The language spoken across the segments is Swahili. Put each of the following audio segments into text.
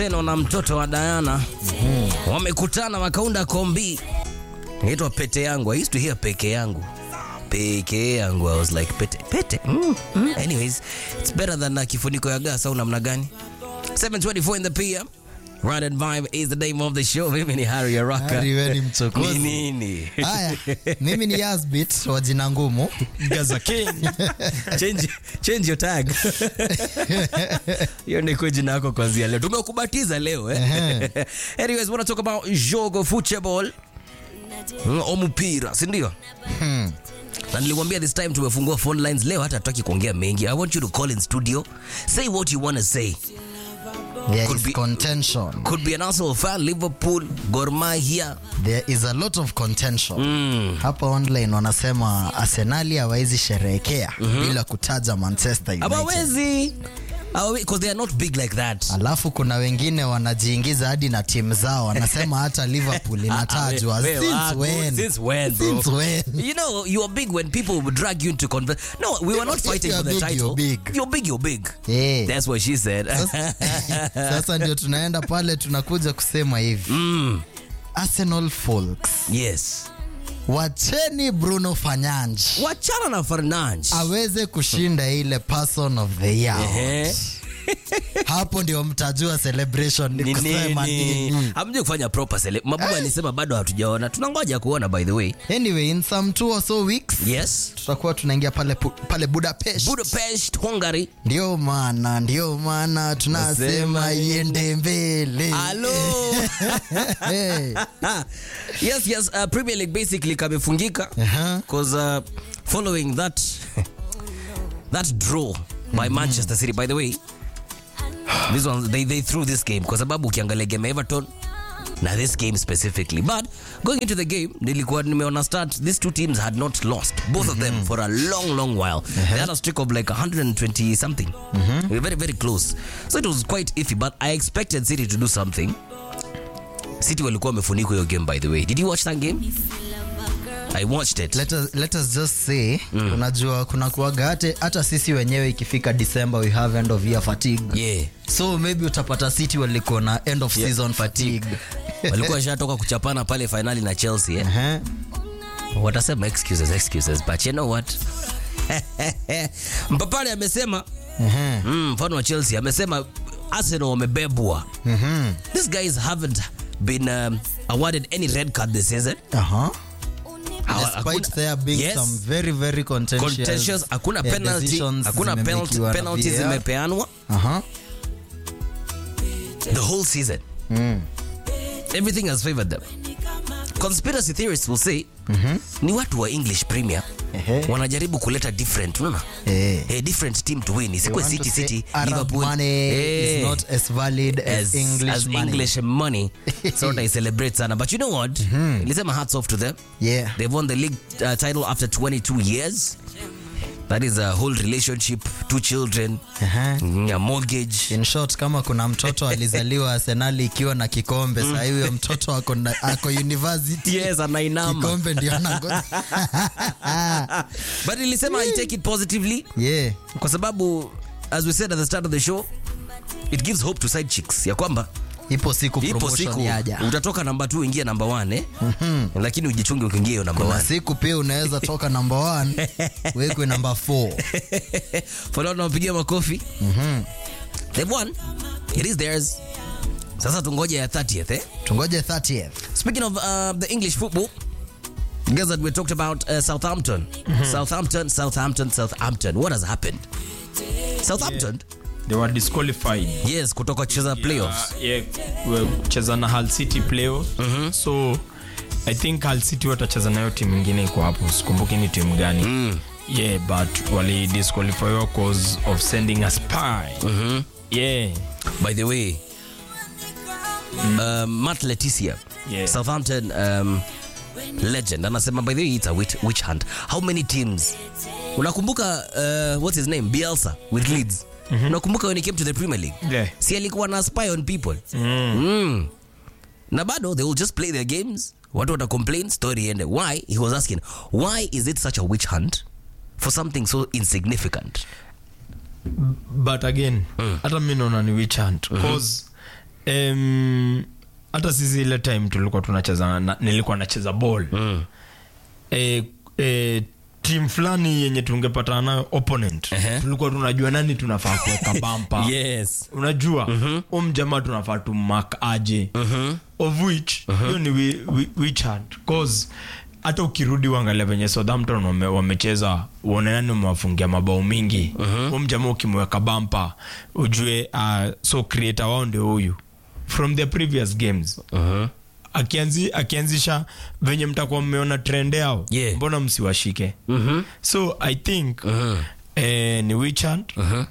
Teno na mtoto wa Diana wamekutana wakaunda kombi inaitwa pete yangu. I used to hear peke yangu peke yangu. I was like pete pete. Mm, mm. Anyways, it's better than uh, kifuniko ya gas au namna gani? 724 in the PM. Ride and Vibe is the name of the show. Mimi ni Harry Araka. Harry, we ni mchokozi. Ni nini? Haya, mimi ni Yasbit wa jina ngumu. Gaza King. change, change your tag. Hiyo ni jina yako kwanzia leo. Tumekubatiza leo eh. Anyways, wanna talk about jogo football. Mm, Omupira, si ndio? Na nilikwambia this time tumefungua phone lines leo hata hatutaki kuongea mengi. I want you to call in studio. Say what you want to say. There Could is be- contention. Could be an Arsenal fan, Liverpool, Gor Mahia. There is a lot of contention. Hapa online wanasema Arsenali hawawezi sherehekea bila kutaja Manchester United. Hawawezi. Because they are not big like that. Alafu kuna wengine wanajiingiza hadi na timu zao, wanasema hata Liverpool inatajwa. Wewe, Since ah, when? Since when, bro? Since when? You know, you are big when people would drag you into conver- No, we were not If fighting you're for the big, title. you're big. You're big, you're big. Eh. That's what she said. Sasa ndio tunaenda pale tunakuja kusema hivi. mm, Arsenal folks, yes. wacheni Bruno Fernandes Wachana na Fernandes. aweze kushinda ile person of the year. Ehe. Hapo ndio mtajua celebration ni Ni kusema nini? nini. Hamjui kufanya proper cele- Mabubu alisema bado hatujaona. Tunangoja kuona by the way. Anyway, in some two or so weeks Yes. tutakuwa tunaingia pale, pu- pale Budapest. Budapest, Hungary. Ndio maana ndio maana tunasema Nasema iende mbele. Hello. Hey. yes, yes, uh, Premier League basically kamefungika Aha. because uh, following that that draw by Manchester City by the way this one they, they threw this game kwa sababu ukiangalia game ya Everton na this game specifically but going into the game nilikuwa nimeona start these two teams had not lost both of them for a long long while they had a streak of like 120 something they were very very close so it was quite iffy but I expected City to do something City walikuwa wamefunikwa hiyo game by the way did you watch that game I watched it Let us, let us just say unajua kuna kuaga hata, hata sisi wenyewe ikifika December we have end of year fatigue yeah so maybe utapata City walikuwa na end of season fatigue walikuwa washatoka kuchapana pale finali na Chelsea eh? Ehe. watasema excuses excuses but you know what mpapale amesema Ehe. mm, mfano wa Chelsea amesema Arsenal wamebebwa Mhm. these guys haven't been um, awarded any red card this season Aha. Hawa- Despite hakuna- there being Yes. some very very contentious, contentious hakuna yeah, penalty decisions hakuna penalty, zimemekiwa na penalty VAR. zimepeanwa Aha. the whole season everything has favored them conspiracy theorists will say ni watu wa english premier Ehe. wanajaribu kuleta different unaona Eh. a different team to win They isikuwe want to city say city Arab liverpool money Eh. is not as valid as, as English as money. English money. so they celebrate sana. But you know what? Lisema hats off to them. Yeah. They've won the league uh, title after 22 years. That is a whole relationship, two children, Aha. mm, a mortgage. In short, kama kuna mtoto alizaliwa Arsenali ikiwa na kikombe mm. Sasa huyo mtoto ako, na, ako university Yes, anainama. kikombe ndio anangoja. But nilisema I take it positively yeah. kwa sababu as we said at the start of the show it gives hope to side chicks ya kwamba Ipo siku ipo promotion siku yaja. utatoka namba 2 ingia namba 1 eh? lakini ujichunge ukiingia hiyo namba Kuna 1 siku pia unaweza toka number one wekwe number four. Falao tunawapigia makofi. They've won. It is theirs. Sasa tungoje ya 30th eh? Tungoje 30th. Speaking of uh, the English football, guys that we talked about uh, Southampton. Southampton, Southampton, Southampton. What has happened? Southampton? they were disqualified Yes, kutoka kucheza playoffs. Uh, yeah, we- kucheza na Hull City playoff so I think Hull City watacheza nayo timu ingine iko hapo sikumbuki ni timu gani yeah but wali disqualifyiwa cause of sending a spy yeah By the way, um, Matt Leticia, Yeah. Southampton um, legend, anasema by the way it's a witch, witch hunt. How many teams? Unakumbuka uh, what's his name? Bielsa with Leeds. Unakumbuka when he came to the Premier League? Yeah. Si alikuwa na spy on people. Mm. Na bado they will just play their games. Watu wata complain, story ende. Why? He was asking, why is it such a witch hunt for something so insignificant? but again hata mi naona ni witch hunt cause Em, hata sisi ile time tulikuwa tunacheza na, nilikuwa nacheza ball Mm. e, e, tim fulani yenye tungepatana nayo opponent Ehe. tulikuwa tunajua nani tunafaa kuweka bampa Yes. unajua um jamaa tunafaa tumak aje of which hiyo ni wi- wi- witch hunt cause hata ukirudi uangalia venye southampton wame- wamecheza uone nani umewafungia mabao mingi um jamaa ukimweka bampa ujue uh, so creator wao ndio huyu from the previous games Mhm. akianzi, akianzisha venye mtakuwa mmeona trend yao Yeah. mbona msiwashike Mhm. so i think Mhm. eh, ni witch hunt Mhm.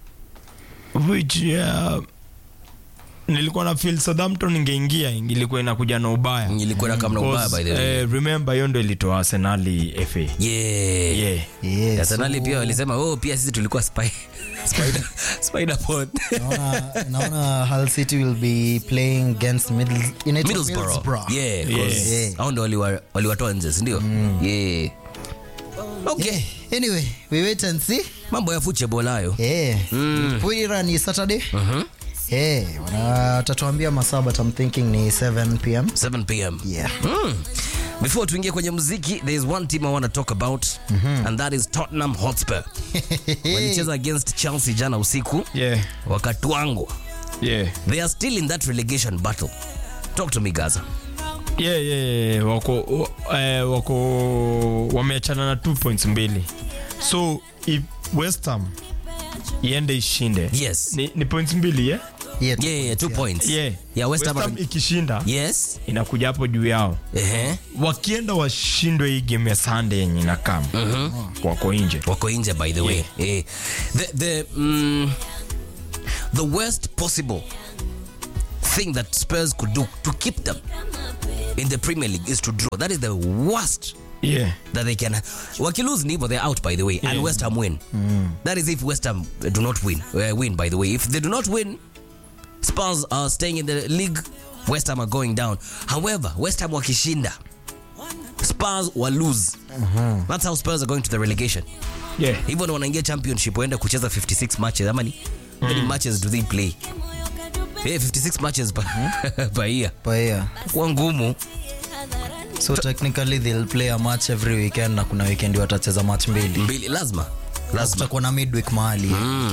which uh, nilikuwa na feel Southampton ingeingia ilikuwa inakuja na ubaya Ilikuwa na kama na ubaya, by the way. eh, remember hiyo ndo ilitoa Arsenali FA Yeah. yeah. Yes, Arsenali so- pia walisema oh, pia sisi tulikuwa spy spider spider pod naona naona Hull City will be playing against Middles- inaitwa Middlesbrough. Middlesbrough. Yeah, 'cause Yeah. hao ndo waliwa- waliwatoa nje si ndio yeah okay Anyway, we wait and see. mambo ya football hayo Eh, Mpira ni Saturday. Eh, wana- watatuambia masaa but I'm thinking ni 7 pm. 7 pm Yeah. Mm. before tuingie kwenye muziki there is one team i want to talk about and that is tottenham hotspur walicheza against chelsea jana usiku Yeah. wakatwangwa Yeah. they are still in that relegation battle talk to me gaza Yeah, yeah, yeah. wako wa- eh, wako wameachana na 2 points mbili so if West Ham iende ishinde yes ni, ni points mbili yeah? Yeah, yeah, yeah, two points Yeah. yeah west West ham Ham ikishinda yes inakuja hapo juu yao ehe wakienda washindwe hii game ya Sunday yenye nakam wako nje wako nje by the way eh, the, the, mm, the worst possible thing that spurs could do to keep them in the premier league is to draw that is the worst yeah. that they can wakilose ni hivyo they're out by the way and west ham win that is if west ham do not win uh, win by the way if they do not win spurs are staying in the league west ham are going down however west ham wakishinda spurs will lose that's how spurs are going to the relegation Yeah. hivyo ndo wanaingia championship waenda kucheza 56 matches ama ni how many matches do they play yeah, 56 matches per, per year per year. kwa ngumu So technically they'll play a match every weekend na kuna weekend watacheza match mbili. mbili lazima lazima Kutakuwa na midweek mahali.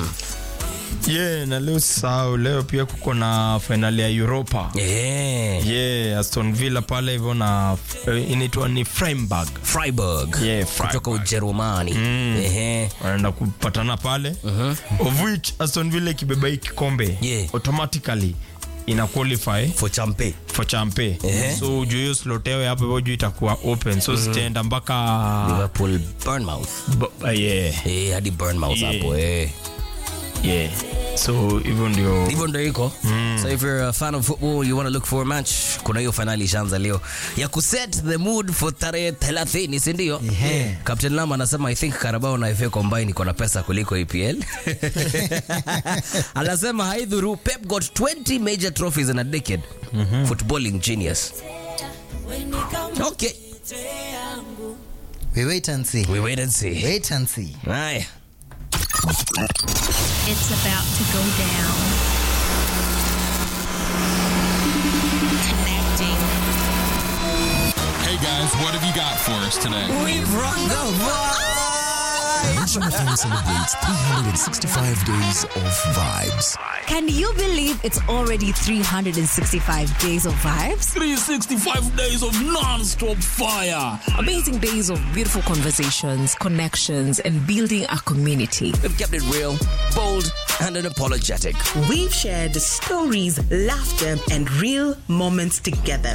Yeah, na leo sahau leo pia kuko na finali ya Europa yeah. yeah, Aston Villa pale hivyo na eh, inaitwa ni Freiburg Freiburg Yeah, kutoka Freiburg. Ujerumani Ehe. wanaenda kupatana pale of which Aston Villa ikibeba hii kikombe Yeah. automatically ina qualify for champe for champe Ehe. so juu hiyo slotewe hapo hivyo juu itakuwa open so zitaenda mpaka Liverpool Bournemouth B- uh, yeah, eh hadi Bournemouth Yeah. hapo eh yeah. so hivyo ndio hivyo ndo iko so if you're a fan of football you want to look for a match kuna hiyo finali ishaanza leo ya kuset the mood for tarehe 30 si ndio Ehe. Captain Lama anasema I think Carabao na FA combine iko na pesa kuliko EPL anasema haidhuru Pep got 20 major trophies in a decade footballing genius okay We wait and see. we wait and see Wait and see. haya It's about to go down. Connecting. Hey guys, what have you got for us today? we've run the Nation FM celebrates 365 days of vibes. Can you believe it's already 365 days of vibes? 365 days of non-stop fire. Amazing days of beautiful conversations, connections, and building a community. We've kept it real, bold, and unapologetic. We've shared stories, laughter, and real moments together.